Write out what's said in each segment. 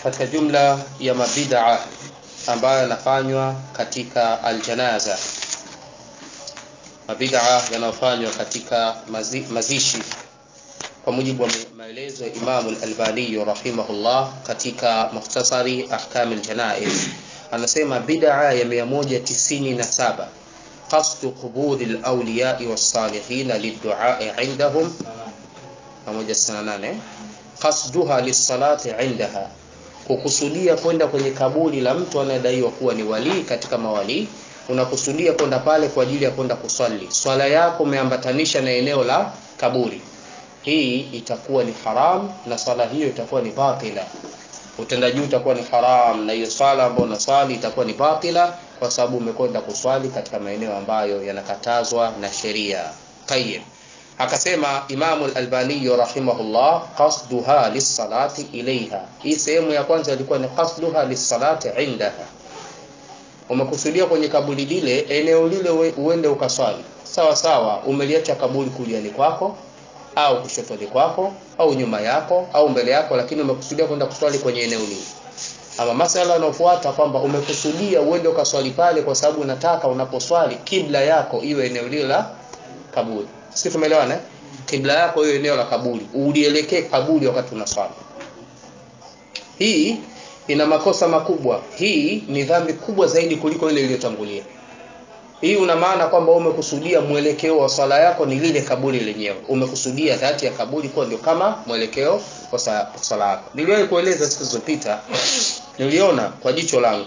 katika jumla ya mabid'a ambayo yanafanywa katika aljanaza mabid'a yanayofanywa katika mazi, mazishi kwa mujibu wa maelezo ya Imam al-Albani rahimahullah katika mukhtasari ahkam al-janaiz anasema bid'a ya 197 qasdu qubur al-awliya was-salihin lid-du'a indahum 198 qasduha lis-salati indaha kukusudia kwenda kwenye kaburi la mtu anayedaiwa kuwa ni walii katika mawalii unakusudia kwenda pale kwa ajili ya kwenda kuswali swala yako umeambatanisha na eneo la kaburi hii itakuwa ni haram na swala hiyo itakuwa ni batila utendaji utakuwa ni haram na hiyo swala ambayo unaswali itakuwa ni batila kwa sababu umekwenda kuswali katika maeneo ambayo yanakatazwa na sheria tayyib akasema Imam al-Albani rahimahullah qasduha lis-salati ilaiha hii sehemu ya kwanza ilikuwa ni qasduha lis-salati indaha umekusudia kwenye kaburi lile eneo lile uende ukaswali sawa sawa umeliacha kaburi kuliani kwako au kushotoni kwako au nyuma yako au mbele yako lakini umekusudia kwenda kuswali kwenye eneo lile ama masala yanayofuata kwamba umekusudia uende ukaswali pale kwa sababu unataka unaposwali kibla yako iwe eneo lile la kaburi sisi tumeelewana kibla yako iwe eneo la kaburi ulielekee kaburi wakati unaswali hii ina makosa makubwa hii ni dhambi kubwa zaidi kuliko ile iliyotangulia hii una maana kwamba umekusudia mwelekeo wa swala yako ni lile kaburi lenyewe umekusudia dhati ya kaburi kuwa ndio kama mwelekeo wa swala yako niliwahi kueleza siku zilizopita niliona kwa jicho langu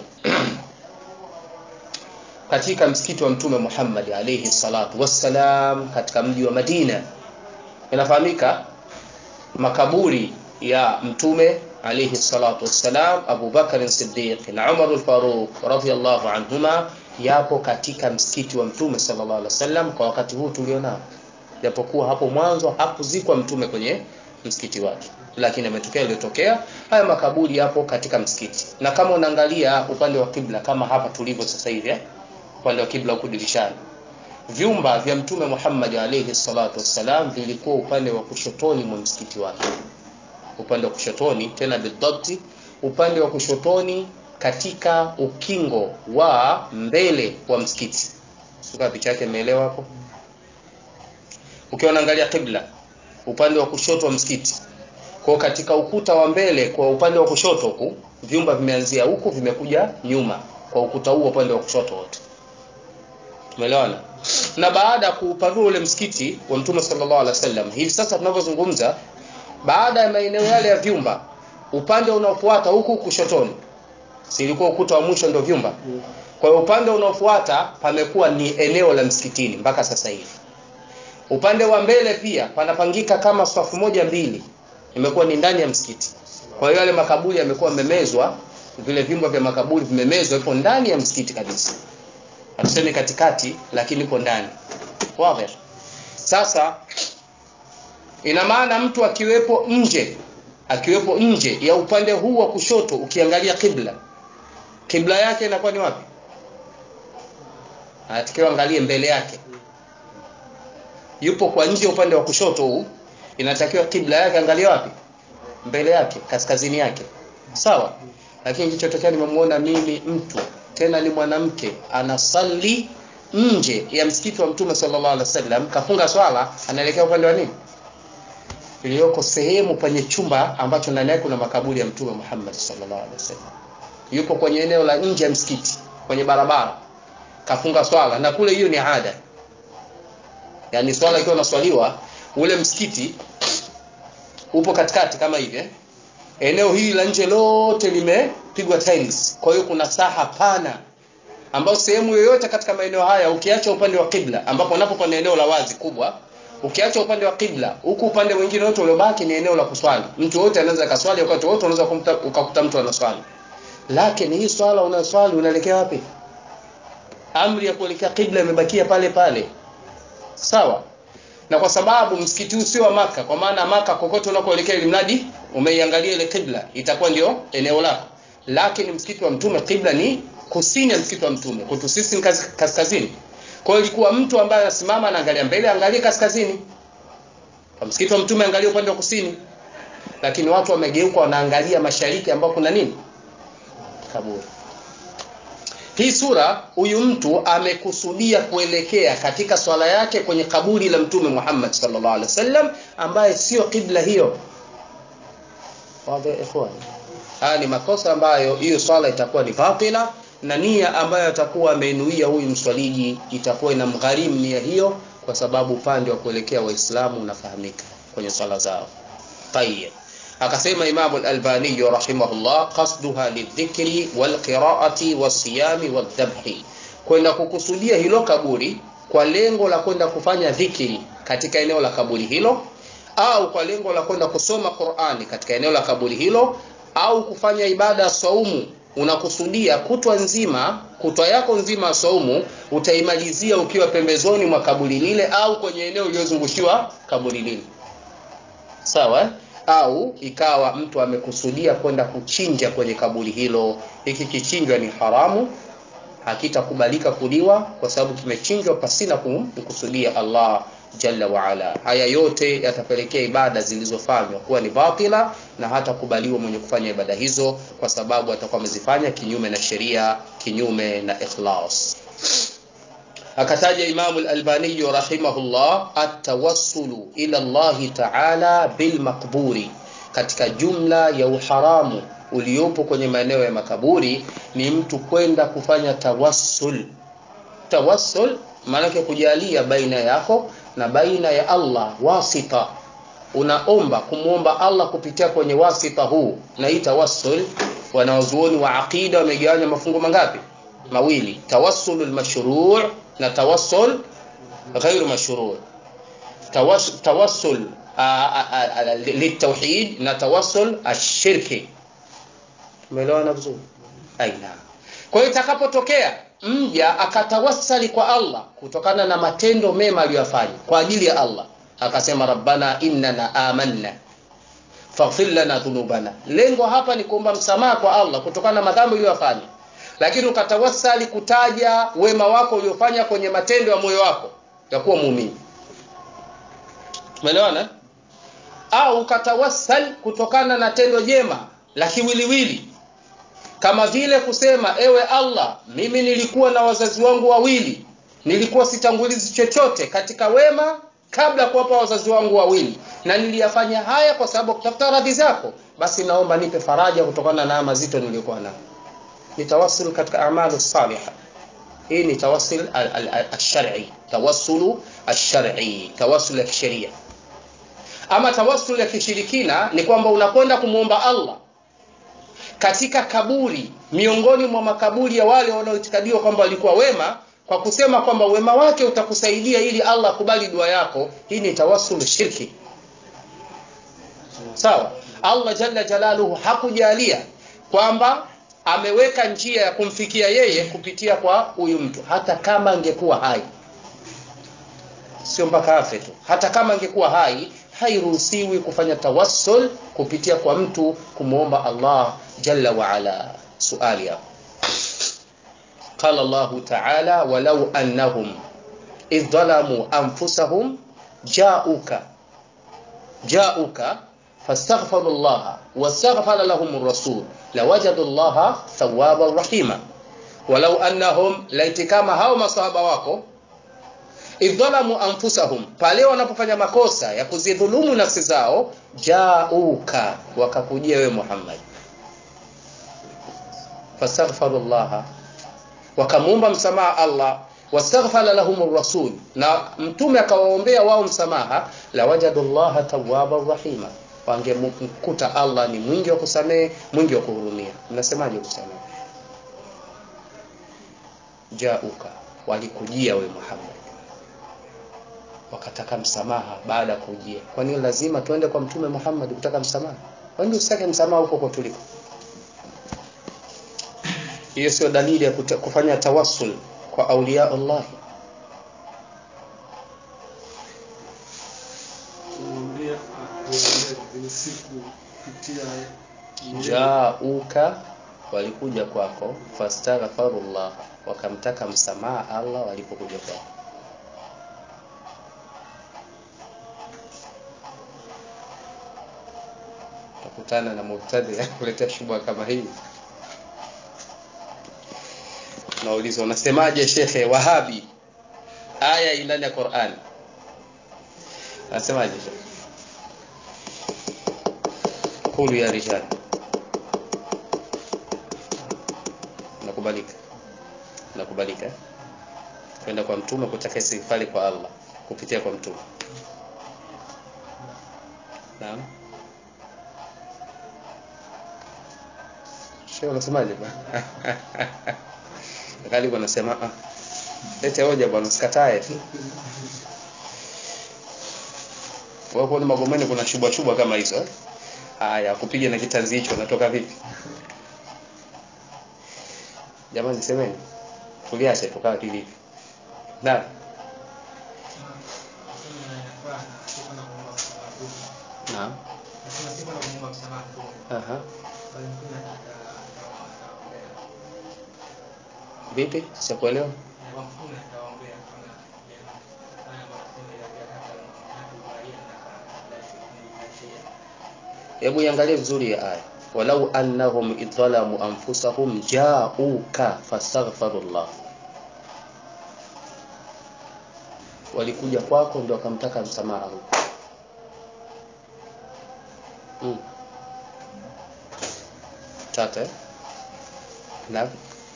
katika msikiti wa mtume Muhammad alayhi salatu wassalam katika mji wa Madina inafahamika makaburi ya mtume alayhi salatu wassalam Abu Bakar Siddiq na Umar al-Faruq radhiyallahu anhuma yapo katika msikiti wa mtume sallallahu alaihi wasallam kwa wakati huu tulionao japokuwa hapo mwanzo hakuzikwa mtume kwenye msikiti wake lakini ametokea iliyotokea haya makaburi yapo katika msikiti na kama unaangalia upande wa kibla kama hapa tulivyo sasa hivi eh? upande wa kibla huko dirishani vyumba vya mtume Muhammad alayhi salatu wassalam vilikuwa upande wa kushotoni mwa msikiti wake upande wa kushotoni tena bidhabti upande wa kushotoni katika ukingo wa mbele wa msikiti suka picha yake imeelewa hapo ukiwa unaangalia kibla upande wa kushoto wa msikiti kwa katika ukuta wa mbele kwa upande wa kushoto huku vyumba vimeanzia huku vimekuja nyuma kwa ukuta huo upande wa kushoto wote tumeelewana na baada ya kuupanua ule msikiti wa mtume sallallahu alaihi wasallam hivi sasa tunavyozungumza baada ya maeneo yale ya vyumba upande unaofuata huku kushotoni si ilikuwa ukuta wa mwisho ndio vyumba kwa hiyo upande unaofuata pamekuwa ni eneo la msikitini mpaka sasa hivi upande wa mbele pia panapangika kama safu moja mbili imekuwa ni ndani ya msikiti kwa hiyo yale makaburi yamekuwa memezwa vile vyumba vya makaburi vimemezwa ipo ndani ya msikiti kabisa hatusemi katikati lakini ipo ndani wazi sasa ina maana mtu akiwepo nje akiwepo nje ya upande huu wa kushoto ukiangalia kibla kibla yake inakuwa ni wapi atakiwa angalie mbele yake yupo kwa nje upande wa kushoto huu inatakiwa kibla yake angalie wapi mbele yake kaskazini yake sawa lakini kilichotokea nimemuona mimi mtu tena ni mwanamke anasali nje ya msikiti wa mtume sallallahu alaihi wasallam kafunga swala anaelekea upande wa nini iliyoko sehemu penye chumba ambacho ndani yake kuna makaburi ya mtume Muhammad sallallahu alaihi wasallam yupo kwenye eneo la nje ya msikiti kwenye barabara kafunga swala na kule hiyo ni ada yani swala ikiwa naswaliwa ule msikiti upo katikati kama hivi eh? eneo hili la nje lote limepigwa tiles kwa hiyo kuna saha pana ambayo sehemu yoyote katika maeneo haya ukiacha upande wa kibla ambapo unapo pana eneo la wazi kubwa ukiacha upande wa kibla huku upande mwingine wote uliobaki ni eneo la kuswali mtu wote anaweza kaswali wakati wote unaweza ukakuta mtu anaswali lakini hii swala unaswali unaelekea wapi amri ya kuelekea kibla imebakia pale pale sawa na kwa sababu msikiti huu sio wa maka kwa maana maka kokote unakoelekea ili mradi umeiangalia ile kibla itakuwa ndio eneo lako lakini msikiti wa mtume kibla ni kusini ya msikiti wa mtume kwetu sisi kaskazini kwa hiyo ilikuwa mtu ambaye anasimama anaangalia mbele angalie kaskazini kwa msikiti wa mtume angalia upande wa kusini lakini watu wamegeuka wanaangalia mashariki ambao kuna nini kaburi hii sura huyu mtu amekusudia kuelekea katika swala yake kwenye kaburi la mtume Muhammad sallallahu alaihi wasallam ambaye sio kibla hiyo wazi ikhwan haya ni makosa ambayo hiyo swala itakuwa ni batila na nia ambayo atakuwa ameinuia huyu mswaliji itakuwa ina mgharimu nia hiyo kwa sababu upande wa kuelekea waislamu unafahamika kwenye swala zao tayeb akasema Imam al-Albani rahimahullah qasduha lidhikri walqiraati wasiyami wadhabhi kwenda kukusudia hilo kaburi kwa lengo la kwenda kufanya dhikri katika eneo la kaburi hilo au kwa lengo la kwenda kusoma Qur'ani katika eneo la kaburi hilo au kufanya ibada ya saumu unakusudia kutwa nzima kutwa yako nzima ya saumu utaimalizia ukiwa pembezoni mwa kaburi lile au kwenye eneo lililozungushiwa kaburi lile sawa au ikawa mtu amekusudia kwenda kuchinja kwenye kaburi hilo hiki kichinjwa ni haramu hakitakubalika kuliwa kwa sababu kimechinjwa pasina kumkusudia Allah jalla waala haya yote yatapelekea ibada zilizofanywa kuwa ni batila na hata kubaliwa mwenye kufanya ibada hizo kwa sababu atakuwa amezifanya kinyume na sheria kinyume na ikhlas akataja Imam al-Albani rahimahullah at-tawassulu ila Allah ta'ala bil maqburi katika jumla ya uharamu uliopo kwenye maeneo ya makaburi ni mtu kwenda kufanya tawassul tawassul maanake kujalia baina yako na baina ya Allah wasita unaomba kumwomba Allah kupitia kwenye wasita huu na hii tawassul wanawazuoni wa aqida wamegawanya mafungo mangapi mawili tawassulul mashru' na tawassul ghairu mashru' tawassul litauhid na tawassul ashirki umeelewana vizuri aina kwa hiyo itakapotokea mja akatawassali kwa Allah kutokana na matendo mema aliyofanya kwa ajili ya Allah akasema rabbana innana amanna faghfir lana dhunubana lengo hapa ni kuomba msamaha kwa Allah kutokana na madhambi uliyofanya lakini ukatawassali kutaja wema wako uliofanya kwenye matendo ya moyo wako ya kuwa muumini umeelewana au ukatawassal kutokana na tendo jema la kiwiliwili kama vile kusema ewe Allah mimi nilikuwa na wazazi wangu wawili nilikuwa sitangulizi chochote katika wema kabla kuwapa wazazi wangu wawili na niliyafanya haya kwa sababu kutafuta radhi zako basi naomba nipe faraja kutokana na mazito niliyokuwa nayo ni tawassul katika amalu salihah hii ni tawassul al-shar'i tawassulu al-shar'i tawassul ya kisheria ama tawassul ya kishirikina ni kwamba unakwenda kumwomba Allah katika kaburi miongoni mwa makaburi ya wale wanaoitikadiwa kwamba walikuwa wema kwa kusema kwamba wema wake utakusaidia ili Allah akubali dua yako hii ni tawassul shirki sawa Allah jalla jalaluhu hakujalia kwamba ameweka njia ya kumfikia yeye kupitia kwa huyu mtu hata kama angekuwa hai sio mpaka afe tu hata kama angekuwa hai hairuhusiwi kufanya tawassul kupitia kwa mtu kumwomba Allah jalla wa ala suali hapo قال الله تعالى ولو أنهم إذ ظلموا أنفسهم جاءوك جاءوك فاستغفروا الله واستغفر لهم الرسول لوجدوا الله ثوابا رحيما ولو أنهم لaitikama hao masahaba wako idhalamu anfusahum pale wanapofanya makosa ya kuzidhulumu nafsi zao jauka wakakujia wewe Muhammad fastaghfirullah wakamuomba msamaha Allah wastaghfara lahum rasul na mtume akawaombea wao msamaha la wajadullaha tawwaban rahima wangemkuta Allah ni mwingi wa kusamehe mwingi wa kuhurumia mnasemaje kusamehe jauka walikujia we Muhammad wakataka msamaha baada ya kujia kwa nini lazima tuende kwa mtume Muhammad kutaka msamaha kwani usitake msamaha huko kwa tuliko hiyo sio dalili ya kufanya tawassul kwa aulia Allah jauka walikuja kwako fastaghfirullah wakamtaka msamaha Allah walipokuja kwako kutana na mubtadi kuletea shubha kama hii nauliza unasemaje shekhe wahabi aya ndani ya Qur'an anasemaje shekhe qulu ya rijal nakubalika nakubalika kwenda kwa mtume kutaka istighfari kwa Allah kupitia kwa mtume naam Sheikh unasemaje bwana Kali bwana sema ah lete hoja bwana usikatae tu wapo ni magomeni kuna chubwa chubwa kama hizo eh? haya kupiga na kitanzi hicho natoka vipi jamani semeni tuliache tukawa kivipi na naam aha vipi sikuelewa hebu iangalie vizuri ya aya walau annahum idhalamu anfusahum ja'uka fastaghfirullah walikuja kwako ndio wakamtaka msamaha Allah hmm. tata eh? na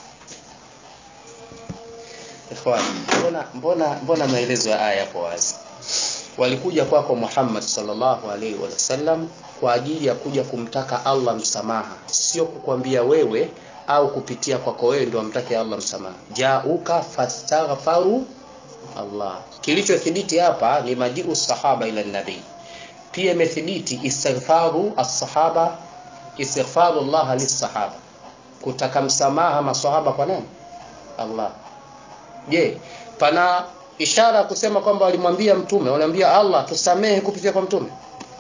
ikhwan mbona mbona mbona maelezo ya aya yapo wazi walikuja kwako kwa Muhammad sallallahu alaihi wasallam kwa ajili ya kuja kumtaka Allah msamaha sio kukwambia wewe au kupitia kwako wewe ndio amtake Allah msamaha jauka fastaghfaru Allah kilichothibiti hapa ni majiu sahaba ila nabii pia imethibiti istighfaru as-sahaba istighfaru Allah lis-sahaba kutaka msamaha maswahaba kwa nani Allah je pana ishara kusema kwamba walimwambia mtume walimwambia Allah tusamehe kupitia kwa mtume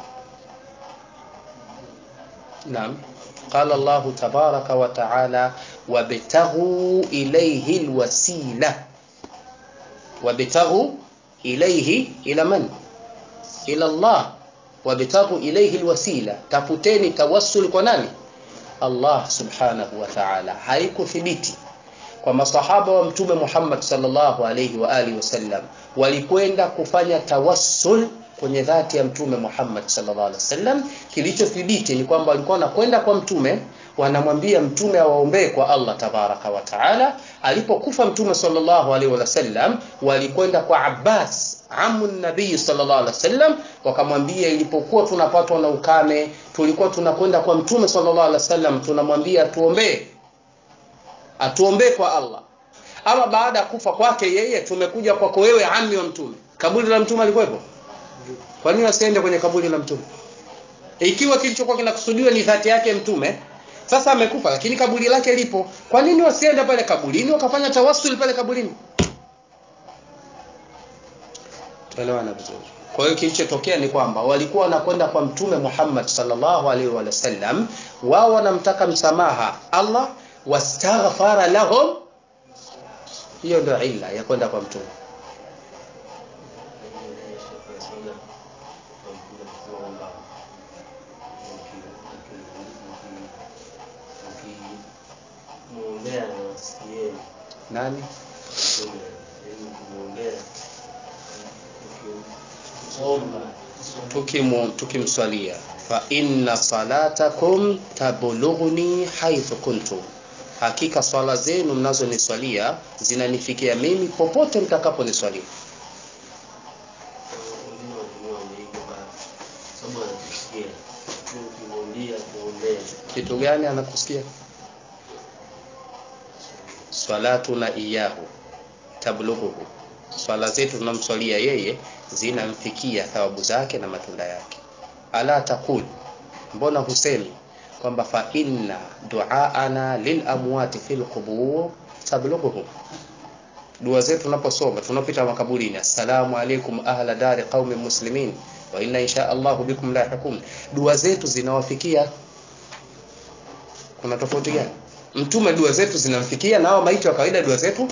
Naam قال الله تبارك وتعالى وابتغوا إليه الوسيلة وابتغوا إليه إلى من إلى الله وابتغوا إليه الوسيلة تفuteni tawassul kwa nani Allah subhanahu wa ta'ala haikuthibiti kwa masahaba wa mtume Muhammad sallallahu alayhi wa alihi wasallam walikwenda kufanya tawassul kwenye dhati ya mtume Muhammad sallallahu alaihi wasallam kilichothibiti ni kwamba walikuwa wanakwenda kwa mtume wanamwambia mtume awaombee kwa Allah tabaraka wa taala alipokufa mtume sallallahu alaihi wasallam walikwenda kwa Abbas amu nabii sallallahu alaihi wasallam wakamwambia ilipokuwa tunapatwa na ukame tulikuwa tunakwenda kwa mtume sallallahu alaihi wasallam tunamwambia tuombee atuombee kwa Allah ama baada ya kufa kwake yeye tumekuja kwako wewe ami wa mtume kaburi la mtume alikuwepo kwa nini wasiende kwenye kaburi la mtume ikiwa kilichokuwa kinakusudiwa ni dhati yake mtume sasa amekufa lakini kaburi lake lipo kwa nini wasiende pale kaburini wakafanya tawassul pale kaburini tuelewana vizuri kwa hiyo kilichotokea ni kwamba walikuwa wanakwenda kwa mtume Muhammad sallallahu alaihi wasallam wao wanamtaka msamaha Allah wastaghfara lahum hiyo ndio ila ya kwenda kwa mtume nani tukimu tukimswalia fa inna salatakum tablughuni haythu kuntum hakika swala zenu mnazoniswalia zinanifikia mimi popote mtakaponiswalia kitu gani anakusikia salatuna iyahu tablughuhu swala zetu tunamswalia yeye zinamfikia thawabu zake na matunda yake ala taqul mbona husemi kwamba fa inna duaana lil amwati fil qubur tablughuhum dua zetu tunaposoma tunapita makaburini assalamu alaikum ahla dari qaumi muslimin wa inna insha Allah bikum lahiqun dua zetu zinawafikia kuna tofauti gani mtume dua zetu zinamfikia na hao maiti wa kawaida dua zetu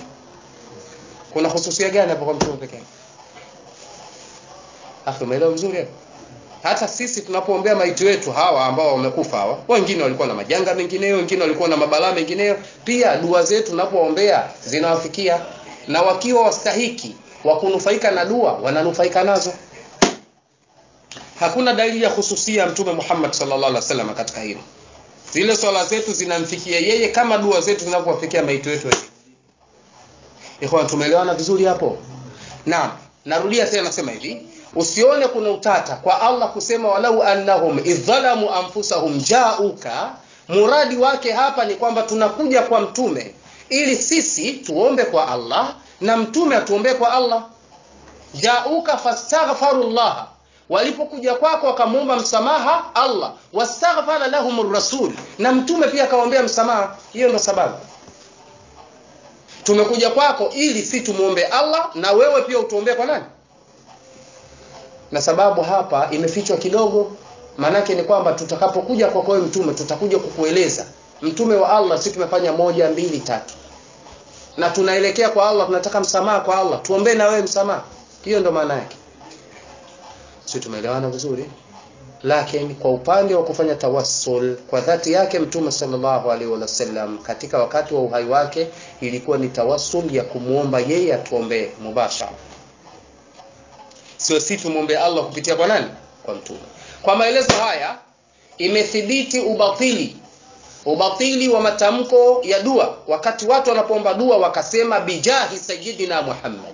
kuna hususia gani hapo kwa mtume pekee akhi umeelewa vizuri hapo hata sisi tunapoombea maiti wetu hawa ambao wamekufa hawa wengine walikuwa na majanga mengineyo wengine walikuwa na mabalaa mengineyo pia dua zetu tunapoombea zinawafikia na wakiwa wastahiki wa kunufaika na dua wananufaika nazo hakuna dalili ya hususia mtume Muhammad sallallahu alaihi wasallam katika hilo zile swala zetu zinamfikia yeye kama dua zetu zinavyowafikia maiti wetu ikhwan tumeelewana vizuri hapo naam narudia tena nasema hivi usione kuna utata kwa Allah kusema walau annahum idhalamu anfusahum jauka muradi wake hapa ni kwamba tunakuja kwa mtume ili sisi tuombe kwa Allah na mtume atuombee kwa Allah jauka fastaghfirullah walipokuja kwako wakamuomba msamaha Allah wastaghfara lahum rasul na mtume pia akawaombea msamaha hiyo ndo sababu tumekuja kwako ili si tumuombe Allah na wewe pia utuombee kwa nani na sababu hapa imefichwa kidogo maanake ni kwamba tutakapokuja kwako wewe mtume tutakuja kukueleza mtume wa Allah si tumefanya moja mbili tatu na tunaelekea kwa Allah tunataka msamaha kwa Allah tuombee na wewe msamaha hiyo ndo maana yake sio tumeelewana vizuri lakini kwa upande wa kufanya tawassul kwa dhati yake mtume sallallahu alaihi wasallam katika wakati wa uhai wake ilikuwa ni tawassul ya kumuomba yeye atuombee mubashara sio si tumwombee Allah kupitia kwa nani kwa mtume kwa maelezo haya imethibiti ubatili ubatili wa matamko ya dua wakati watu wanapoomba dua wakasema bijahi sayyidina Muhammad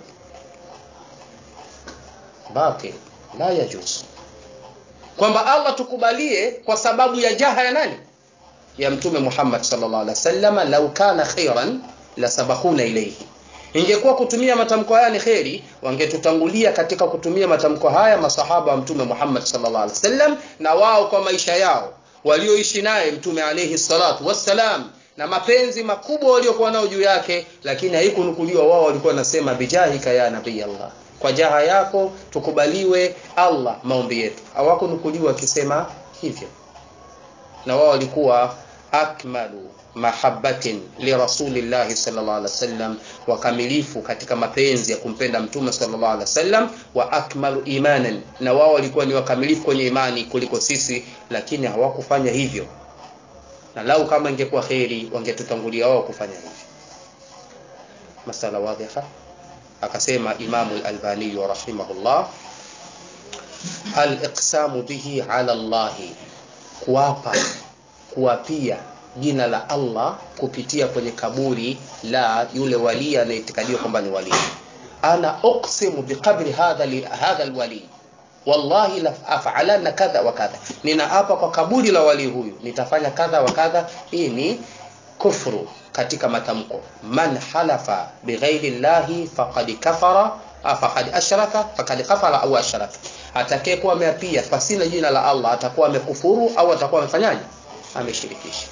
batil la yajuz kwamba Allah tukubalie kwa sababu ya jaha ya nani ya mtume Muhammad sallallahu alaihi wasallam lau kana khairan la sabakuna ilayhi ingekuwa kutumia matamko haya ni kheri wangetutangulia katika kutumia matamko haya masahaba wa mtume Muhammad sallallahu alaihi wasallam na wao kwa maisha yao walioishi naye mtume alayhi salatu wassalam na mapenzi makubwa waliokuwa nao juu yake lakini haikunukuliwa wao walikuwa nasema bijahika ya nabii Allah kwa jaha yako tukubaliwe Allah maombi yetu hawakunukuliwa akisema hivyo na wao walikuwa akmalu mahabbatin li rasulillahi sallallahu alaihi wasallam wakamilifu katika mapenzi ya kumpenda mtume sallallahu alaihi wasallam wa akmalu imanan na wao walikuwa ni wakamilifu kwenye imani kuliko sisi lakini hawakufanya hivyo na lau kama ingekuwa kheri wangetutangulia wao kufanya hivyo masala wadhiha akasema imamu al-albani rahimahullah al-iqsamu bihi ala Allah kuapa kuapia jina la Allah kupitia kwenye kaburi la yule wali anayetikadiwa kwamba ni wali ana uqsimu biqabri hadha li, hadha alwali wallahi la af'alanna kadha wa kadha ninaapa kwa kaburi la wali huyu nitafanya kadha wa kadha hii ni kufru katika matamko man halafa bighairi llahi faqad kafara faqad ashraka faqad kafara au ashraka atakayekuwa ameapia pasina jina la Allah atakuwa amekufuru au atakuwa amefanyaje ameshirikisha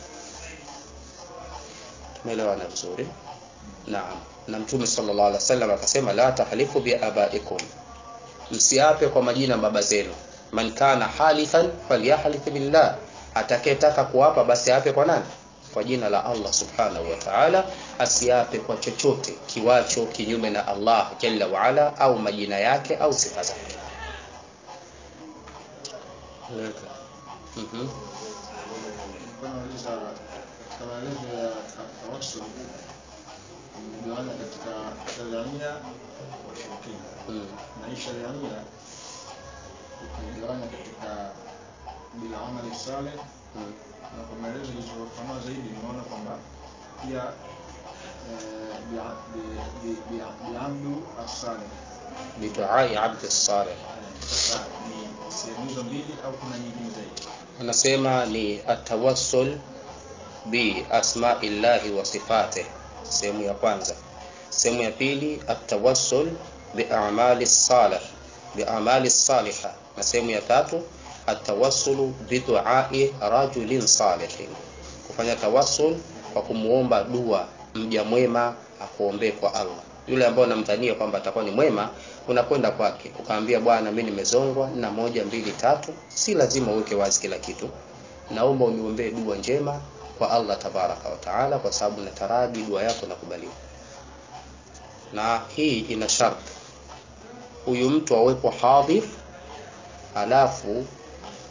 tumeelewana vizuri naam na mtume sallallahu alaihi wasallam akasema la tahlifu bi abaikum msiape kwa majina baba zenu man kana halifan falyahlif billah atakayetaka kuapa basi ape kwa nani kwa jina la Allah subhanahu wa ta'ala asiape kwa chochote kiwacho kinyume na Allah jalla wa ala au majina yake au sifa zake mhm Nauliza katika maelezo ya tawassul imegawanya katika shariania na ushirikina, mm. na hii shariania ukigawanya katika bil amali saleh, mm. na kwa maelezo ilizofanua zaidi nimeona kwamba pia eh, bi- bi- bi- bi- biamdu as-saleh. biduai abdi salih Sasa ni sehemu hizo mbili au kuna nyingine zaidi? anasema ni atawassul bi asma'illahi wa sifatih sehemu ya kwanza sehemu ya pili atawassul bi a'mali salih bi a'mali salihah na sehemu ya tatu atawassulu bi du'ai rajulin salihin kufanya tawassul kwa kumuomba dua mja mwema akuombee kwa Allah yule ambaye unamdhania kwamba atakuwa ni mwema unakwenda kwake ukamwambia bwana mimi nimezongwa na moja mbili tatu si lazima uweke wazi kila kitu naomba uniombee dua njema kwa Allah tabaraka wa taala kwa sababu nataraji dua yako nakubaliwa na hii ina sharti huyu mtu awepo hadhir alafu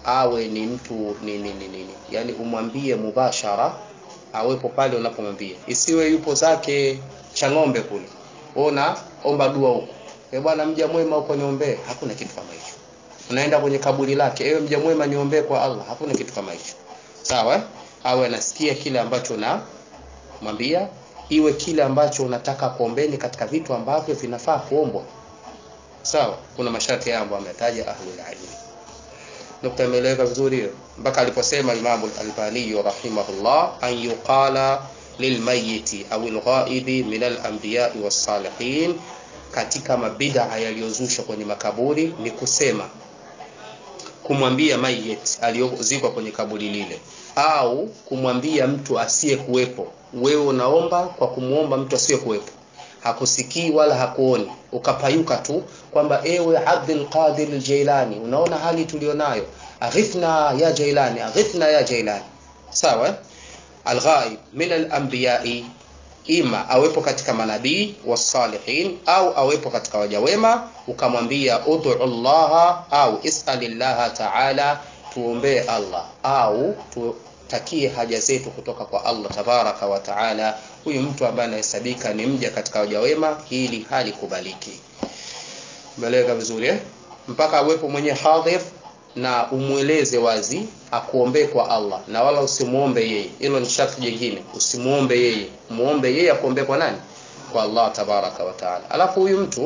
awe ni mtu nini nini nini yani umwambie mubashara awepo pale unapomwambia isiwe yupo zake cha ng'ombe kule ona omba dua huko e bwana mja mwema huko niombee hakuna kitu kama hicho unaenda kwenye kaburi lake ewe mja mwema niombee kwa Allah hakuna kitu kama hicho sawa eh? awe anasikia kile ambacho na mwambia iwe kile ambacho unataka kuombeni katika vitu ambavyo vinafaa kuombwa sawa kuna masharti yao ambayo ametaja ahlul ilm nukta imeeleweka vizuri hiyo mpaka aliposema Imam al-Albani rahimahullah an yuqala lilmayiti au alghaibi min al-anbiya was-salihin katika mabid'a yaliyozushwa kwenye makaburi ni kusema kumwambia mayit aliyozikwa kwenye kaburi lile au kumwambia mtu asiyekuwepo wewe unaomba kwa kumwomba mtu asiyekuwepo hakusikii wala hakuoni ukapayuka tu kwamba ewe Abdul Qadir al-Jailani unaona hali tulionayo aghithna ya Jailani aghithna ya Jailani sawa eh? alghaib min al-anbiya'i ima awepo katika manabii wasalihin au awepo katika waja wema ukamwambia ud'u Allah au is'alillaha ta'ala tuombee Allah au tutakie haja zetu kutoka kwa Allah tabaraka wa taala huyu mtu ambaye anahesabika ni mja katika waja wema hili halikubaliki umeeleweka vizuri eh? mpaka awepo mwenye hadhir na umweleze wazi akuombee kwa Allah na wala usimuombe yeye hilo ni sharti jingine usimuombe yeye muombe yeye akuombee kwa nani kwa Allah tabaraka wa taala alafu huyu mtu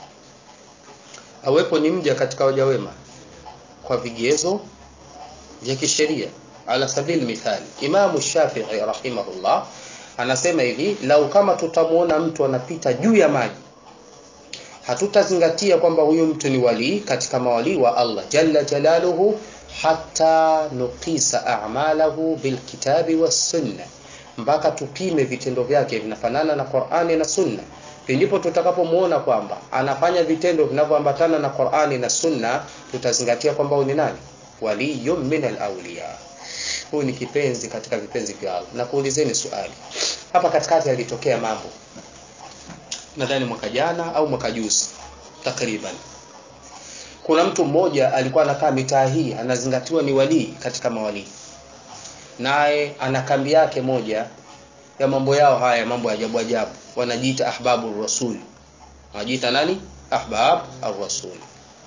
awepo ni mja katika waja wema kwa vigezo vya kisheria ala sabili mithali Imamu Shafi'i rahimahullah anasema hivi lau kama tutamuona mtu anapita juu ya maji hatutazingatia kwamba huyu mtu ni walii katika mawalii wa Allah jalla jalaluhu hata nukisa a'malahu bilkitabi wassunna mpaka tupime vitendo vyake vinafanana na Qur'ani na Sunna ndipo tutakapomuona kwamba anafanya vitendo vinavyoambatana na Qur'ani na Sunna tutazingatia kwamba huyu ni nani waliyun min al-awliya huyu ni kipenzi katika vipenzi vya Allah na kuulizeni swali hapa katikati yalitokea mambo nadhani mwaka jana au mwaka juzi takriban kuna mtu mmoja alikuwa anakaa mitaa hii anazingatiwa ni walii katika mawalii naye ana kambi yake moja ya mambo yao haya mambo ya ajabu ajabu wanajiita ahbabu rasul wanajiita nani ahbab ar-rasul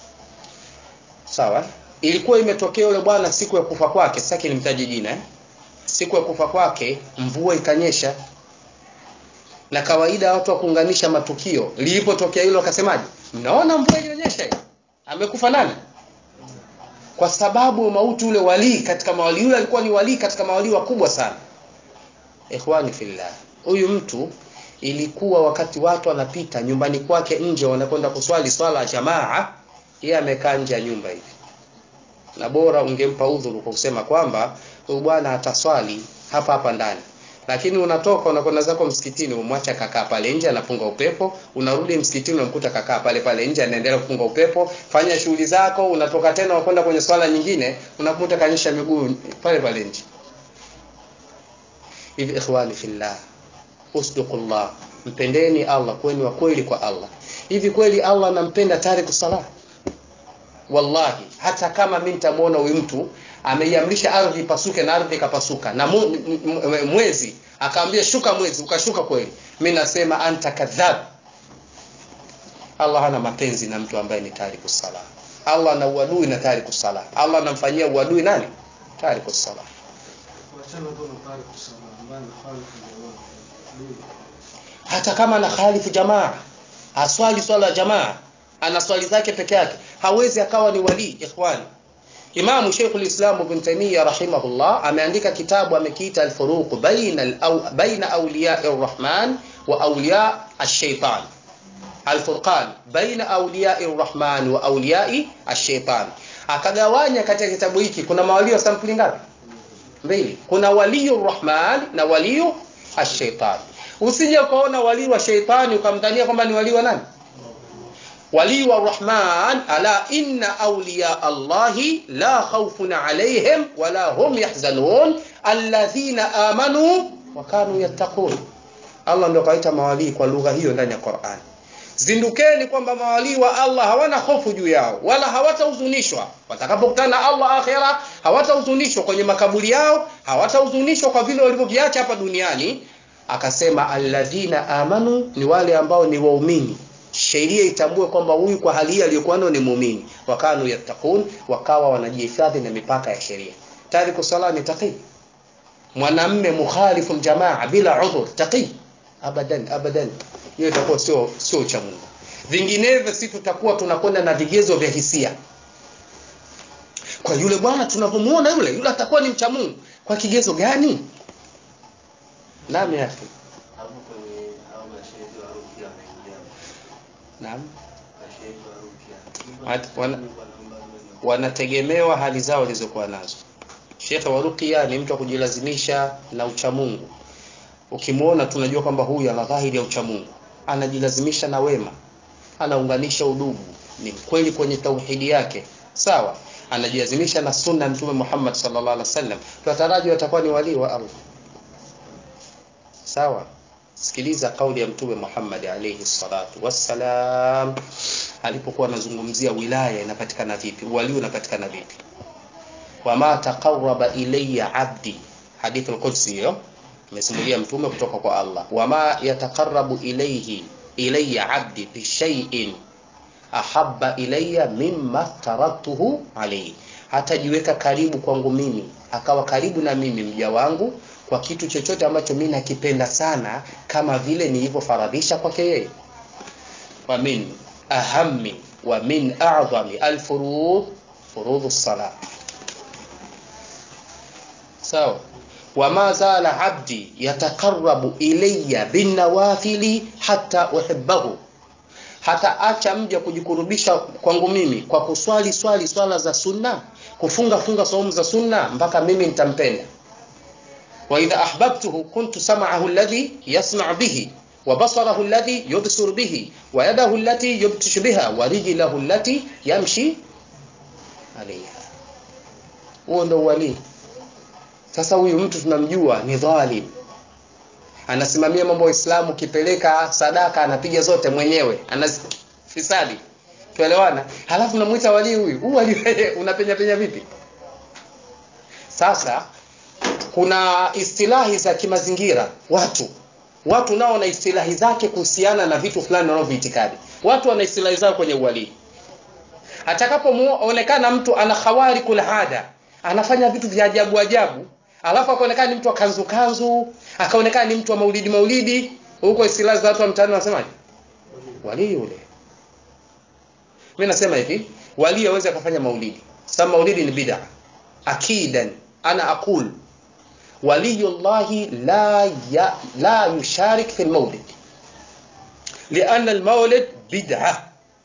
sawa ilikuwa imetokea yule bwana siku ya kufa kwake sasa nimtaje jina eh? siku ya kufa kwake mvua ikanyesha na kawaida watu wa kuunganisha matukio lilipotokea hilo akasemaje mnaona mvua ilionyesha hiyo amekufa nani kwa sababu mauti ule walii katika mawali yule alikuwa ni walii katika mawali wakubwa sana ikhwani fillah huyu mtu ilikuwa wakati watu wanapita nyumbani kwake nje wanakwenda kuswali swala ya jamaa yeye amekaa nje ya nyumba hivi na bora ungempa udhuru kwa kusema kwamba huyu bwana ataswali hapa hapa ndani lakini unatoka unakwenda zako msikitini umwacha kakaa pale nje anapunga upepo unarudi msikitini unamkuta kakaa pale pale nje anaendelea kupunga upepo fanya shughuli zako unatoka tena unakwenda kwenye swala nyingine unakuta kanyesha miguu pale pale nje hivi ikhwani fillah usduqullah mpendeni Allah kweni wa kweli kwa Allah hivi kweli Allah anampenda tariku salah wallahi hata kama mimi nitamuona huyu mtu ameiamrisha ardhi ipasuke na ardhi ikapasuka na mu, mwezi akaambia shuka mwezi ukashuka kweli mimi nasema anta kadhab Allah hana mapenzi na mtu ambaye ni tariku sala Allah ana uadui na tariku sala Allah anamfanyia uadui nani tariku sala hata kama ana khalifu jamaa aswali swala ya jamaa ana swali zake peke yake hawezi akawa ni wali ikhwani Imam Sheikhul Islam Ibn Taymiyyah rahimahullah ameandika kitabu amekiita Al-Furuq baina al baina awliya ar-Rahman wa awliya ash-Shaytan. Al-Furqan baina awliya ar-Rahman wa awliya ash-Shaytan. Akagawanya katika kitabu hiki kuna mawali wa sampuli ngapi? Mbili. Kuna waliyu rahman na waliyu ash-Shaytan. Usije ukaona wali wa shaytani ukamdhania kwamba ni wali wa nani? ولي الرحمن ألا إن أولياء الله لا خوف عليهم ولا هم يحزنون الذين آمنوا وكانوا يتقون Allah ndio kaita mawalii kwa lugha hiyo ndani ya Qur'an. zindukeni kwamba mawalii wa Allah hawana hofu juu yao wala hawatahuzunishwa watakapokutana na Allah akhera hawatahuzunishwa kwenye makaburi yao hawatahuzunishwa kwa vile walivyoviacha hapa duniani akasema alladhina amanu ni wale ambao ni waumini sheria itambue kwamba huyu kwa hali hii aliyokuwa nayo ni muumini wakanu yattaqun wakawa wanajihifadhi na mipaka ya sheria tariku sala ni taqi mwanamme mukhalifu jamaa bila udhur taqi abadan abadan hiyo itakuwa sio sio cha Mungu vinginevyo si tutakuwa tunakwenda na vigezo vya hisia kwa yule bwana tunavyomuona yule yule atakuwa ni mcha Mungu kwa kigezo gani naam ya akhi hapo kwenye hao mashehe wa rukia wanaingia naam mashehe wa rukia At- wana- wanategemewa hali zao walizokuwa nazo shekhe wa ruqya ni mtu wa kujilazimisha na uchamungu ukimwona tunajua kwamba huyu ana dhahiri ya uchamungu anajilazimisha na wema anaunganisha udugu ni mkweli kwenye tauhidi yake sawa anajilazimisha na sunna ya mtume Muhammad sallallahu alaihi wasallam tunataraji watakuwa ni walii wa Allah sawa sikiliza kauli ya mtume Muhammad alayhi salatu wassalam alipokuwa anazungumzia wilaya inapatikana vipi wali unapatikana vipi wama taqarraba ilayya abdi hadithi al-qudsi hiyo imesimulia mtume kutoka kwa Allah wama yataqarrabu ilayhi ilayya abdi bi shay'in ahabba ilayya mimma taraktuhu alayhi hatajiweka karibu kwangu mimi akawa karibu na mimi mja wangu kwa kitu chochote ambacho mimi nakipenda sana kama vile nilivyofaradhisha kwake yeye wa min ahammi wa min a'zami al-furud furudhu salat sawa wama zala abdi yataqarrabu ilayya binawafili hatta uhibbahu hata acha mja kujikurubisha kwangu mimi kwa kuswali swali swala za sunna kufunga funga saumu za sunna mpaka mimi nitampenda wa idha ahbabtuhu kuntu sam'ahu alladhi yasma' bihi wa basarahu alladhi yubsir bihi wa yadahu allati yubtishu biha wa rijlahu allati yamshi alayha huo ndo wali sasa huyu mtu tunamjua ni dhalim anasimamia mambo ya Uislamu kipeleka sadaka anapiga zote mwenyewe anafisadi tuelewana halafu namuita wali huyu huu wali unapenya penya vipi sasa kuna istilahi za kimazingira watu watu nao na istilahi zake kuhusiana na vitu fulani wanavyoitikadi watu wana istilahi zao kwenye uwalii atakapoonekana mtu ana khawari kul hada anafanya vitu vya ajabu ajabu alafu akaonekana ni mtu wa kanzu kanzu akaonekana ni mtu wa maulidi maulidi huko istilahi za watu wa mtaani wanasemaje wali yule mimi nasema hivi wali hawezi akafanya maulidi sababu maulidi ni bid'a akidan ana aqul waliyullahi la ya, la yusharik fi almawlid لأن المولد بدعة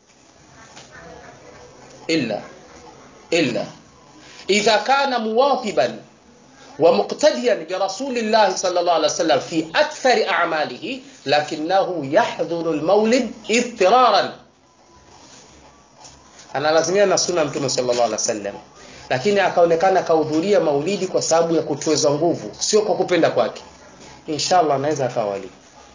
إلا إلا إذا كان مواظبا ومقتديا برسول الله صلى الله عليه وسلم في أكثر أعماله لكنه يحضر المولد اضطرارا analazimia na sunna mtume sallallahu alaihi wasallam lakini akaonekana akahudhuria maulidi kwa sababu ya kutweza nguvu sio kwa kupenda kwake inshallah anaweza akawa wali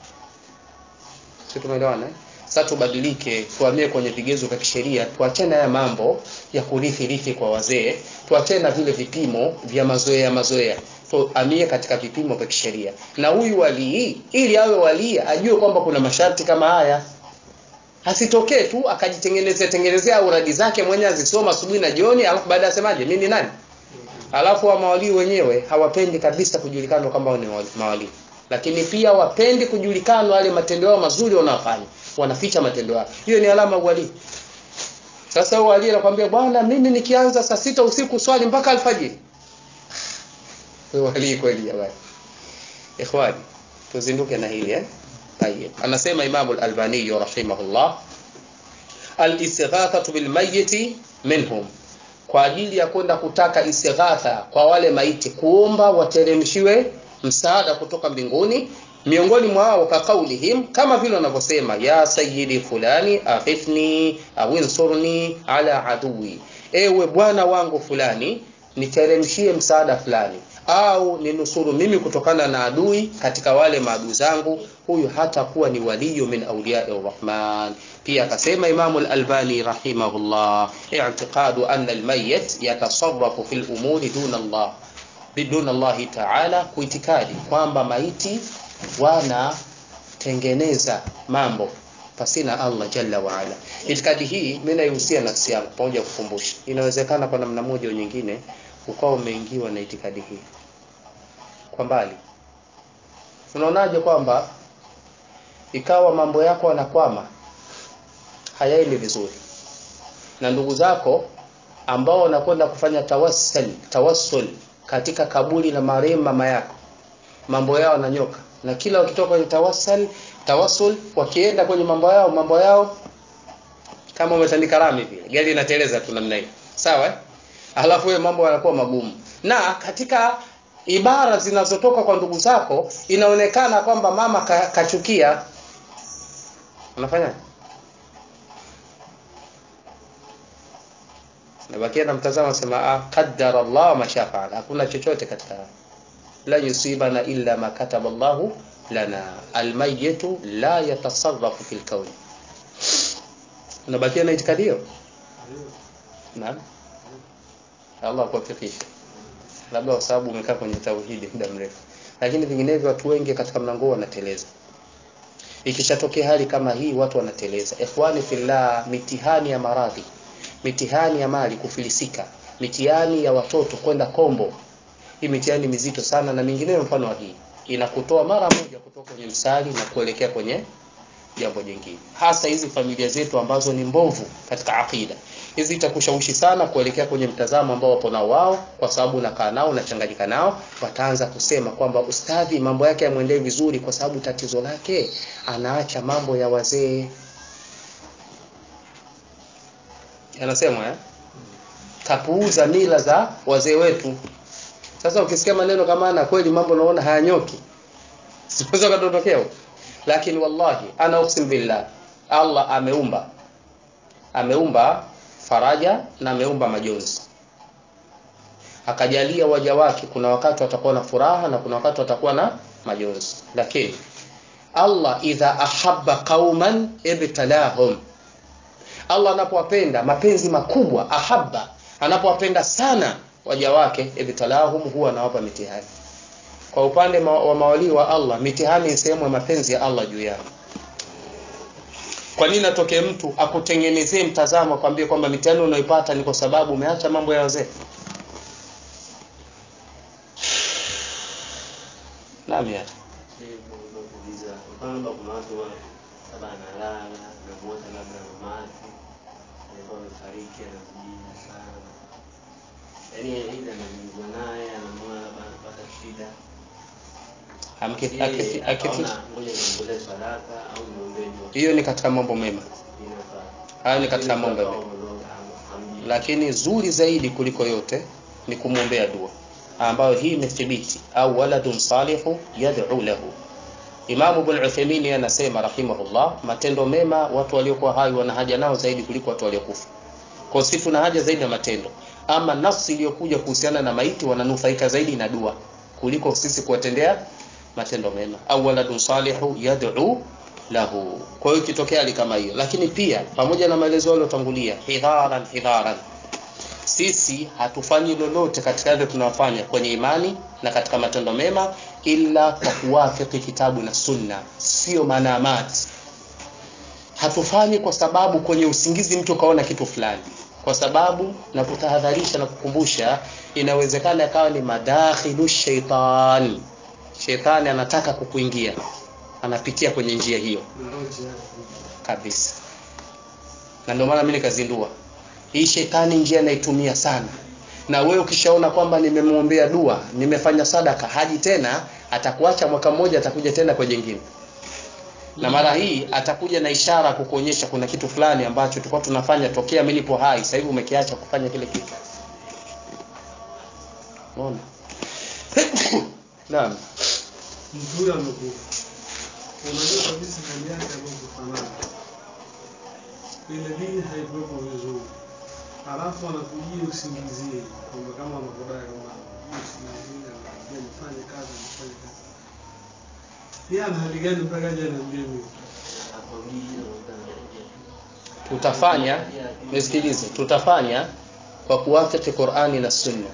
sio tumeelewana eh? sasa tubadilike tuhamie kwenye vigezo vya kisheria tuachane haya mambo ya kurithi rithi kwa wazee tuachane na vile vipimo vya mazoea mazoea tuhamie katika vipimo vya kisheria na huyu walii ili awe walii ajue kwamba kuna masharti kama haya asitokee tu akajitengenezea tengenezea uradi zake mwenyewe azisoma asubuhi na jioni alafu baadaye asemaje mimi ni nani alafu wa mawalii wenyewe hawapendi kabisa kujulikana kwamba ni mawalii lakini pia wapendi kujulikana wale matendo yao mazuri wanayofanya wanaficha matendo yao hiyo ni alama ya uwalii sasa uwalii anakuambia bwana mimi nikianza saa sita usiku swali mpaka alfajiri uwalii kweli jamani ikhwani tuzinduke na hili eh طيب anasema Imam al-Albani rahimahullah al-istighathatu bil mayyit minhum kwa ajili ya kwenda kutaka istighatha kwa wale maiti kuomba wateremshiwe msaada kutoka mbinguni miongoni mwao kakaulihim kama vile wanavyosema ya sayyidi fulani aghithni au insurni ala adui ewe bwana wangu fulani niteremshie msaada fulani au ninusuru mimi kutokana na adui katika wale maadui zangu huyu hatakuwa ni waliyu min auliyai rahman pia akasema imamu al-albani rahimahullah i'tiqadu anna al-mayyit yatasarrafu fil umuri duna Allah biduna Allah ta'ala kuitikadi kwamba maiti wanatengeneza mambo pasina Allah jalla wa ala. Itikadi hii mimi naihusia nafsi yangu pamoja kukumbusha. Inawezekana kwa namna moja au nyingine ukawa umeingiwa na itikadi hii kwa mbali. Unaonaje kwamba ikawa mambo yako yanakwama hayaendi vizuri na ndugu zako ambao wanakwenda kufanya tawassul tawassul katika kaburi la marehemu mama yako mambo yao yananyoka na kila wakitoka kwenye tawassul tawassul wakienda kwenye mambo yao mambo yao kama umetandika rami vile gari inateleza tu namna hiyo sawa eh? alafu wewe mambo yanakuwa magumu na katika ibara zinazotoka kwa ndugu zako inaonekana kwamba mama ka, kachukia unafanya nabakia namtazama sema ah, qaddara Allah ma shafaala hakuna chochote katika la yusibana illa ma kataba Allahu lana almayitu la yatasarrafu fil kauni unabakia na itikadi hiyo naam Allah akuwafikishe labda kwa sababu umekaa kwenye tauhidi muda mrefu lakini vinginevyo watu wengi katika mlango huu wanateleza ikishatokea hali kama hii watu wanateleza ikhwani fillah mitihani ya maradhi mitihani ya mali kufilisika mitihani ya watoto kwenda kombo hii mitihani mizito sana na mingineyo mfano wa hii inakutoa mara moja kutoka kwenye msali na kuelekea kwenye jambo jingine hasa hizi familia zetu ambazo ni mbovu katika akida hizi itakushawishi sana kuelekea kwenye mtazamo ambao wapo nao wao kwa sababu unakaa nao unachanganyika nao wataanza kusema kwamba ustadhi mambo yake yamwendee vizuri kwa sababu tatizo lake anaacha mambo ya wazee yanasema eh? kapuuza mila za wazee wetu sasa ukisikia maneno kama na kweli mambo naona hayanyoki siweza kadondokea lakini wallahi ana uksim billah Allah ameumba ameumba faraja na ameumba majonzi akajalia waja wake kuna wakati watakuwa na furaha na kuna wakati watakuwa na majonzi lakini Allah idha ahabba qauman ibtalahum Allah anapowapenda mapenzi makubwa ahabba anapowapenda sana waja wake ibtalahum huwa anawapa mitihani kwa upande ma wa mawalii wa Allah mitihani ni sehemu ya mapenzi ya Allah juu yao kwa nini atokee mtu akutengenezee mtazamo akwambie kwamba mitihani unaoipata ni kwa sababu umeacha mambo ya wazee nami hata kuuliza kwamba kuna watu wa labda analala namuota labda mamake alikuwa amefariki anamjia sana yaani ile anazungumza naye anamuona labda anapata shida Amki- Je, akifi- akifi- akaona ngoja nimwombee sadaka au nimwombee dua hiyo ni katika mambo mema inafaa hayo ni katika mambo mema lakini zuri zaidi kuliko yote ni kumwombea dua ambayo hii imethibiti au waladun salihu yad'u lahu Imam Ibn Uthaymeen anasema rahimahullah matendo mema watu waliokuwa hai wana haja nao zaidi kuliko watu waliokufa kwa sisi tuna haja zaidi na matendo ama nafsi iliyokuja kuhusiana na maiti wananufaika zaidi na dua kuliko sisi kuwatendea matendo mema au waladun salihu yad'u lahu kwa hiyo ikitokea hali kama hiyo lakini pia pamoja na maelezo yaliyotangulia hidharan hidharan sisi hatufanyi lolote katika yale tunayofanya kwenye imani na katika matendo mema ila kwa kuwafiki kitabu na sunna sio manamati hatufanyi kwa sababu kwenye usingizi mtu kaona kitu fulani kwa sababu na kutahadharisha na kukumbusha inawezekana ikawa ni madakhilu shaitan shetani anataka kukuingia anapitia kwenye njia hiyo kabisa na ndio maana mimi nikazindua hii shetani njia naitumia sana na wewe ukishaona kwamba nimemwombea dua nimefanya sadaka haji tena atakuacha mwaka mmoja atakuja tena kwa jingine na mara hii atakuja na ishara kukuonyesha kuna kitu fulani ambacho tulikuwa tunafanya tokea mimi nipo hai sasa hivi umekiacha kufanya kile kitu unaona naam mtu huyo amekufa, unajua kabisa hali yake amekufanana, ile dini haikuwepo vizuri, halafu anakujia usingizie kwamba kama anakudai kwamba Ismaili anaambia nifanye kazi, nifanye kazi. Yeye ana hali gani mpaka aje aniambie mimi? tutafanya nisikilize tutafanya kwa kuwafiki Qur'ani na Sunna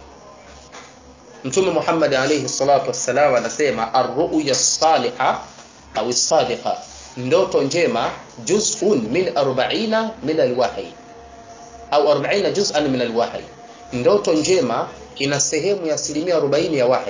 Mtume Muhammad alayhi salatu wassalam anasema ar-ru'ya as-saliha au as-sadiqa ndoto njema juz'un min 40 min al-wahy au 40 juz'an min al-wahy ndoto njema ina sehemu ya asilimia 40 ya wahi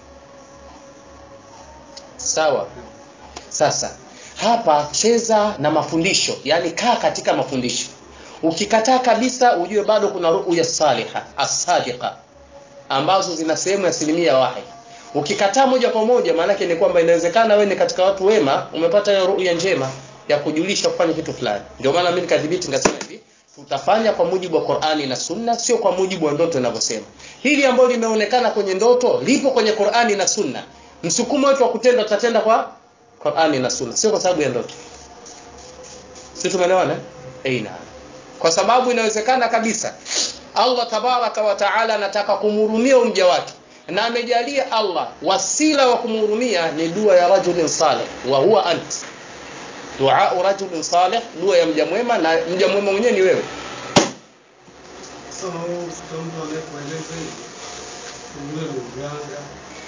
sawa sasa hapa cheza na mafundisho yani kaa katika mafundisho ukikataa kabisa ujue bado kuna ru'ya saliha as-sadiqa ambazo zina sehemu ya asilimia wahi ukikataa moja kwa moja maana yake ni kwamba inawezekana wewe ni katika watu wema umepata hiyo ru'ya njema ya kujulisha kufanya kitu fulani ndio maana mimi nikadhibiti nikasema hivi tutafanya kwa mujibu wa Qur'ani na Sunna sio kwa mujibu wa ndoto inavyosema hili ambalo limeonekana kwenye ndoto lipo kwenye Qur'ani na Sunna msukumo wetu wa kutenda tutatenda kwa Qur'ani na Sunna sio kwa sababu ya ndoto sisi tumeelewana eh naam kwa sababu inawezekana kabisa Allah tabaraka wa taala anataka kumhurumia mja wake na amejalia Allah wasila wa kumhurumia ni dua ya rajulin salih wa huwa ant dua rajulin salih dua ya mja mwema na mja mwema mwenyewe ni wewe Sasa na huyo mtu mtu anayekueleza hivi. Mwingine ni mganga.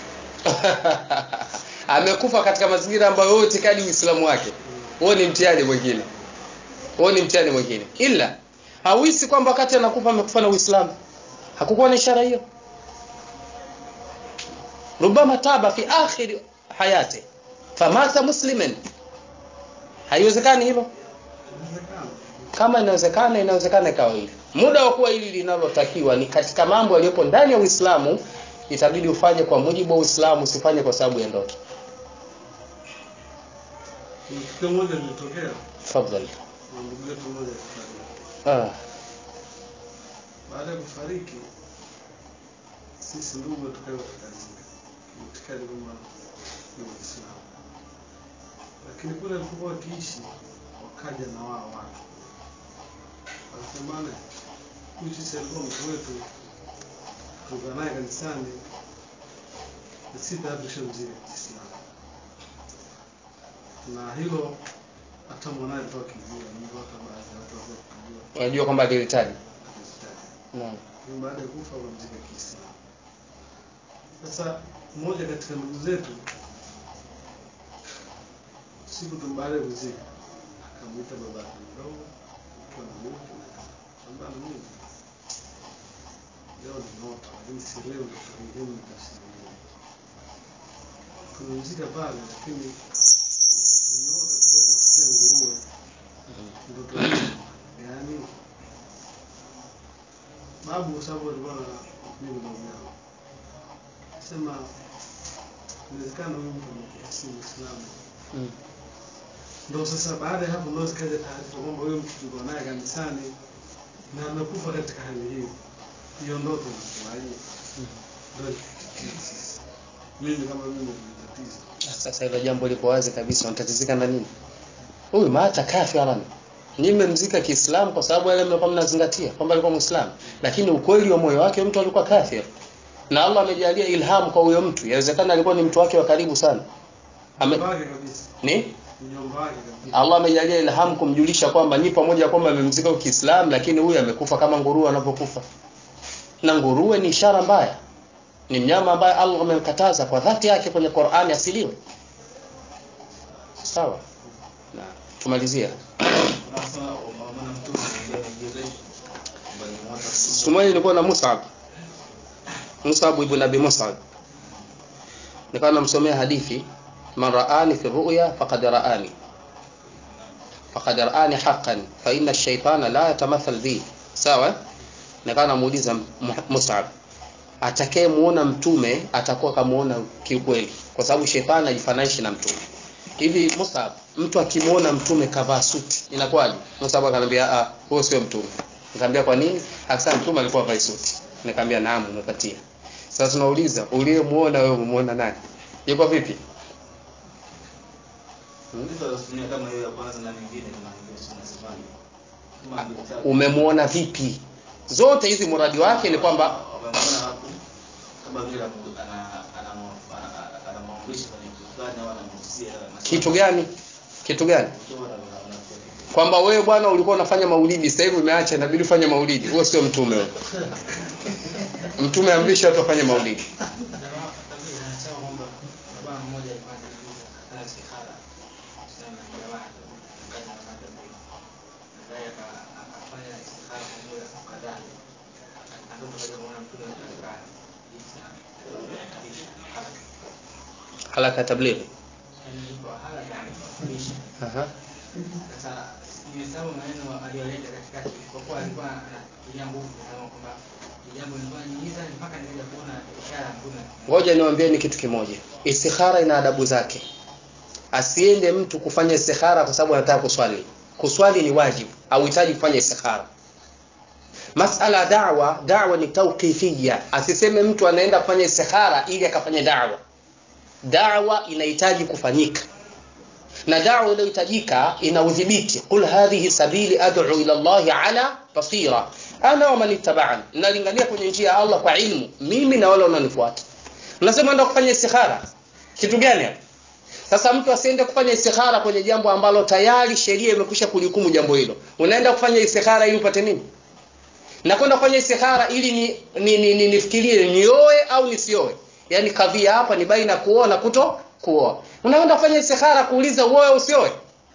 amekufa katika mazingira ambayo wewe utikadi uislamu wake huo ni mtihani mwingine huo ni mtihani mwingine ila hawisi kwamba wakati anakufa amekufa na uislamu hakukuwa na ishara hiyo rubama taba fi akhir hayati famata musliman haiwezekani hilo Inawezekana. kama inawezekana inawezekana ikawa hivyo muda wa kuwa hili linalotakiwa ni katika mambo yaliyopo ndani ya Uislamu itabidi ufanye kwa mujibu wa Uislamu usifanye kwa sababu ya ndoto Kuna tukio moja lilitokea tafadhali na ndugu yetu mmoja akafariki. ah Baada ya kufariki, sisi ndugu tukawa tukazika itikadi kwamba ni Waislamu, lakini kule alipokuwa wakiishi wakaja na wao watu wakasema, bana, huyu sisi alikuwa mtu wetu, tukaa naye kanisani na sisi tayari tushamzika Kiislamu, na hilo hata mwanaye alikuwa akijua, ndio hata baadhi ya watu walikuwa wakijua unajua kwamba alihitaji akizitaja naam Lakini baada ya kufa wamzika Kiislamu. Sasa mmoja katika ndugu zetu siku tu baada ya kuzika akamwita baba yake mdogo akiwa na mke na kwamba na mimi leo ni ndoto lakini sielewi ndoto hii ni tafsiri nini. Tumemzika pale lakini tumeota tulikuwa tunasikia nguruwe ndoto hii yaani babu kwa sababu alikuwa na mimi babu yao sema inawezekana huyu mtu amekufa si Muislamu. Mm. Ndio sasa baada ya hapo ndio zikaja taarifa kwamba huyu mtu tulikuwa naye kanisani na amekufa katika hali hiyo. Hiyo ndoto inakuwaje? Ndio sisi. Mimi kama mimi nilitatiza. sasa hilo jambo liko wazi kabisa unatatizika na nini huyu maata kafiran nyinyi mmemzika Kiislamu kwa sababu yale mlikuwa mnazingatia kwamba alikuwa Muislamu lakini ukweli wa moyo wake mtu alikuwa kafir na Allah amejalia ilham kwa huyo mtu inawezekana alikuwa ni mtu wake wa karibu sana Ame, Mjomba wake kabisa. ni Mjomba wake kabisa. Allah amejalia ilham kumjulisha kwamba ni pamoja kwamba amemzika kwa Kiislamu lakini huyu amekufa kama nguruwe anapokufa na nguruwe ni ishara mbaya ni mnyama ambaye Allah amemkataza kwa dhati yake kwenye Qur'ani asiliwe sawa na tumalizia Sasa unaona mtu anajieleza kwamba ni mwana siku moja nilikuwa na Mus'ab Mus'ab ibn Abi Mus'ab nikawa namsomea hadithi man ra'ani fi ru'ya faqad ra'ani faqad ra'ani haqqan fa inna ash-shaytana la yatamathal bi sawa nikawa namuuliza Mu- Mus'ab atakaye muona mtume atakuwa kamuona kiukweli kwa sababu shetani ajifananisha na mtume hivi Mus'ab mtu akimuona mtume kavaa suti inakuwaje Mus'ab akanambia ah huyo sio mtume nikamwambia kwa nini hasa mtume alikuwa vaa suti nikamwambia naam umepatia sasa tunauliza uliyemuona wewe umemuona nani yuko vipi Ndizo anatumia kama hiyo ya kwanza na nyingine kama nyingine sio nasemaje. Kama ndio umemuona vipi zote hizi muradi wake ni kwamba wamemwona hapo kama vile anamu- ana- anamu- ana- anamwamrisha kwenye kitu fulani au anamuhusia kitu gani kitu gani Mtume ana- ana- ana- kwamba wewe bwana ulikuwa unafanya maulidi sasa hivi umeacha inabidi ufanye maulidi huo sio mtume wewe mtume amrisha watu wafanye maulidi anasema kwamba baba mmoja alikuwa anajiuliza ana istikhara kusema na jamaa kaza na mada mbili baadaye aka- akafanya istikhara kwa muda kadhaa ndoto kaja kumwona mtume katika isa kabisa halaka tablighi yani iko haraka anafundisha Aha. sasa nimesahau maneno aliyoleta katikati kwa kuwa alikuwa anatumia nguvu kusema kwamba ni jambo lilikuwa niiza mpaka nikaja kuona ishara ya mtume ngoja niwaambieni kitu kimoja istikhara ina adabu zake asiende mtu kufanya istikhara kwa sababu anataka kuswali kuswali ni wajibu hauhitaji kufanya istikhara masala ya dawa dawa ni tauqifia asiseme mtu anaenda kufanya istikhara ili akafanya dawa dawa inahitaji kufanyika na dawa inayohitajika ina udhibiti qul hadhihi sabili ad'u ila llahi ala basira ana wa man ittaba'ani nalingania kwenye njia ya Allah kwa ilmu mimi na wale wanaonifuata unasema enda kufanya istikhara kitu gani hapo sasa mtu asiende kufanya istikhara kwenye jambo ambalo tayari sheria imekwisha kulihukumu jambo hilo unaenda kufanya istikhara ili upate nini na kwenda kufanya istikhara ili ni, ni, ni, ni nifikirie nioe au nisioe yaani kadhia hapa ni baina ya kuoa na kuto kuoa unaenda kufanya istikhara kuuliza uoe au usioe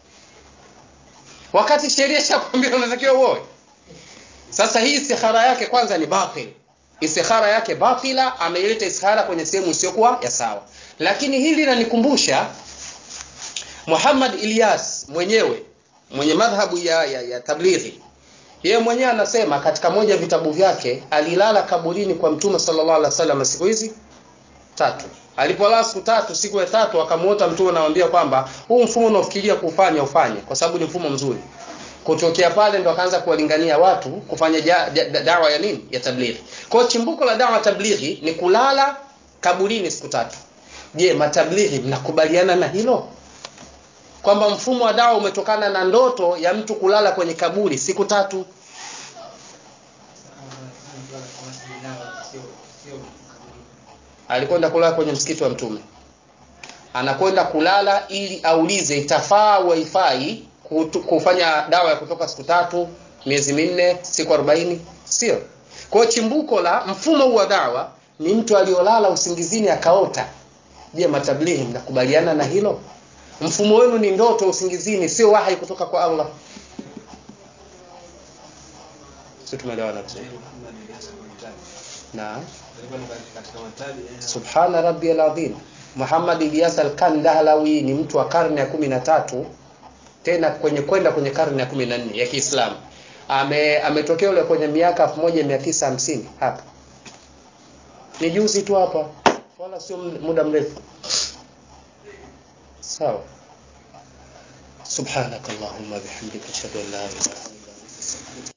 wakati sheria ishakwambia unatakiwa uoe sasa hii istikhara yake kwanza ni batil istikhara yake batila ameileta istikhara kwenye sehemu isiyokuwa ya sawa lakini hili linanikumbusha Muhammad Ilyas mwenyewe mwenye madhhabu ya, ya, ya tablighi yeye mwenyewe anasema katika moja ya vitabu vyake alilala kaburini kwa mtume sallallahu alaihi wasallam siku hizi tatu alipolala siku tatu siku ya tatu akamuota mtume anamwambia kwamba huu mfumo unaofikiria kufanya ufanye kwa sababu ni mfumo mzuri kutokea pale ndo akaanza kuwalingania watu kufanya ja, ja, da, dawa ya nini ya tablighi kwa hiyo chimbuko la dawa ya tablighi ni kulala kaburini siku tatu je matablighi mnakubaliana na hilo kwamba mfumo wa dawa umetokana na ndoto ya mtu kulala kwenye kaburi siku tatu alikwenda kulala kwenye msikiti wa mtume anakwenda kulala ili aulize itafaa au haifai kutu- kufanya dawa ya kutoka siku tatu miezi minne siku arobaini sio kwa hiyo chimbuko la mfumo huu wa dawa ni mtu aliyolala usingizini akaota je matablighi mnakubaliana na hilo mfumo wenu ni ndoto usingizini sio wahi kutoka kwa allah si tumeelewana vizuri naam katika matabi eh, subhana rabbiyal azim Muhammad Ilyas al-Kandahlawi ni mtu wa karne ya kumi na tatu tena kwenye kwenda kwenye karne ya kumi na nne ya Kiislamu ame ametokea ule kwenye miaka 1950 hapa ni juzi tu hapa wala sio muda mrefu sawa subhanakallahumma bihamdika ashhadu an la ilaha illa anta